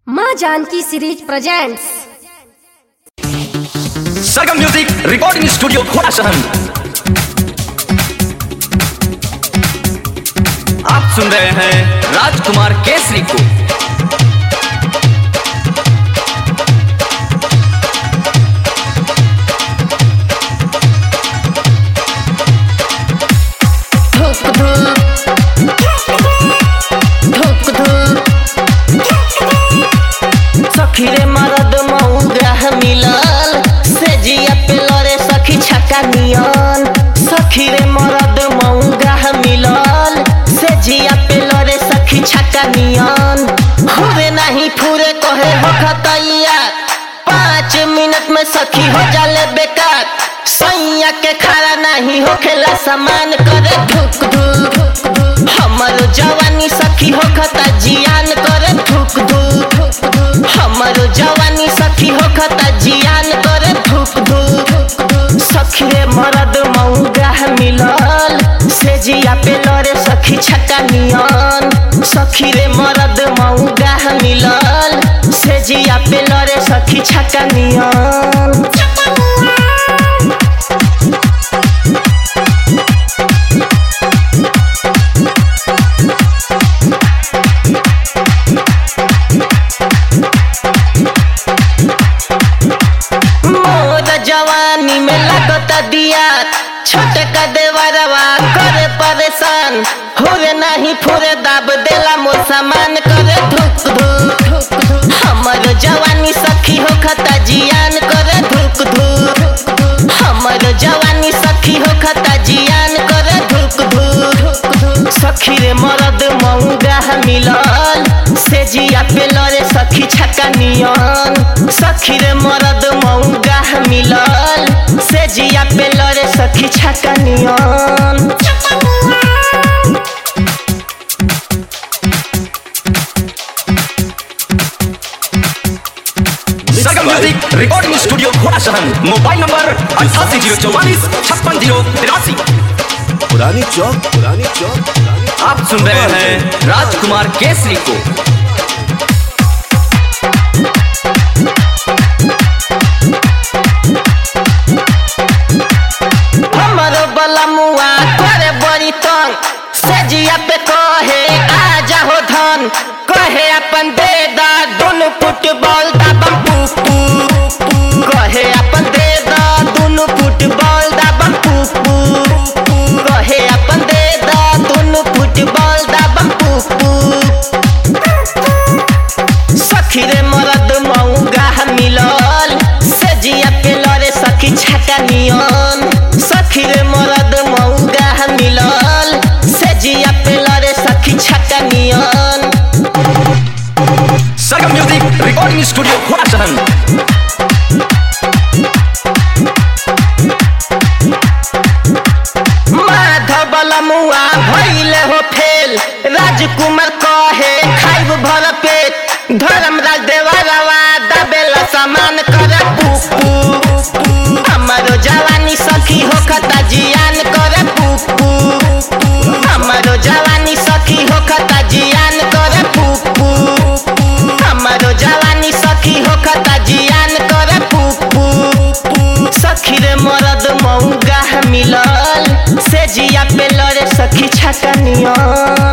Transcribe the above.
माँ Janaki series presents Sargam music recording studio घोड़ा शहर आप सुन रहे हैं राजकुमार केसरी को सखी रे मरद मऊग्रह मिलल से जिया पे लरे सखी छक्का नियन सखी रे मरद मऊग्रह मिलल से जिया पे लरे सखी छक्का नियन हुए नहीं फूरे कहे हो खतैया पाँच मिनट में सखी हो जाले बेकार सैया के खड़ा नहीं हो खेला सामान करे धुक धुक हमर जवानी सखी हो खता जियान करे धुक धुक हमर जवानी सखी हो खता जियान करे धुक धुक सखी रे मरद मऊगाह मिलल से जिया पे लरे सखी छक्का नियन सखी रे मरद मऊगाह मिलल से जिया पे लरे सखी छक्का नियन मोर जवानी में लगता दिया छोटे का देवरवा करे परेशान होरे नहीं फुरे दाब देला मोर सामान करे धुक धुक हमर जवानी सखी हो खता जियान करे धुक धुक हमर जवानी सखी हो खता जियान करे धुक धुक सखी रे मरद मऊगाह मिलल से जिया पे लरे सखी छक्का नियन सखी रे मरद मऊगाह मिलल से जिया पे लरे सखी छक्का नियन सरगम म्यूजिक रिकॉर्डिंग स्टूडियो घोड़ा शहर मोबाइल नंबर अठासी जीरो चौवालीस छप्पन जीरो तिरासी पुरानी चौक पुरानी चौक पुरानी आप सुन रहे हैं राजकुमार केसरी को हमर बलमुआ करे बड़ी तंग से जिया पे कहे आ जाहो धन कहे अपन दे दा दुनु फुटबॉल दाबम पुपू कहे अपन दे दा दुनु फुटबॉल दाबम पुपू कहे अपन दे दा दुनु फुटबॉल दाबम पुपू सखी रे मरद मऊगाह मिलल से जिया पे लरे सखी छक्का नियन सखी रे मरद मऊगाह मिलल से जिया पे लरे सखी छक्का नियन सरगम म्यूजिक रिकॉर्डिंग स्टूडियो घोड़ा शहर माधव मुआ भइले हो फेल राजकुमार कहे खाइब भर पेट धर्मराज देवरवा दबेला सामान करे पुपू हमारो जवानी सखी हो खता जियान करे पुपू हमारो जवानी सखी हो खता जियान करे पुपू हमारो जवानी सखी हो खता जियान करे पुपू सखी रे मरद मऊगाह मिलल से जिया पे लरे सखी छक्का नियन